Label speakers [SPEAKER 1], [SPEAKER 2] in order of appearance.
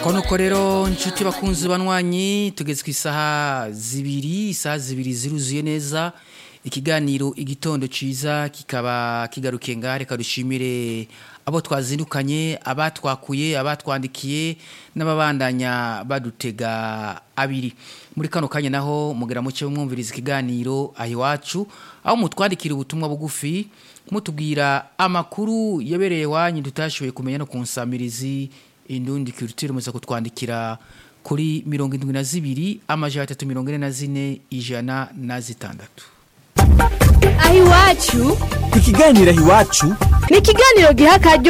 [SPEAKER 1] konuko rero inshuti bakunzi banywanyi tugeze ku isaha zibiri isaha zibiri ziruzuye neza ikiganiro igitondo ciza kikaba kigarukiye ngaha reka dushimire abo twazindukanye abatwakuye abatwandikiye n'ababandanya badutega abiri muri kano kanya naho mugera muke mwumviriza ikiganiro aho iwacu aho mutwandikira ubutumwa bugufi mutubwira amakuru yabereye wanyu tutashoboye kumenya no ku nsamirizi indundi culture muza kutwandikira kuri mirongo indwi na zibiri amajana atatu mirongo ine na zine ijana na zitandatu
[SPEAKER 2] aho iwacu
[SPEAKER 3] ikiganiro aho iwacu
[SPEAKER 2] ni ikiganiro giha akaryo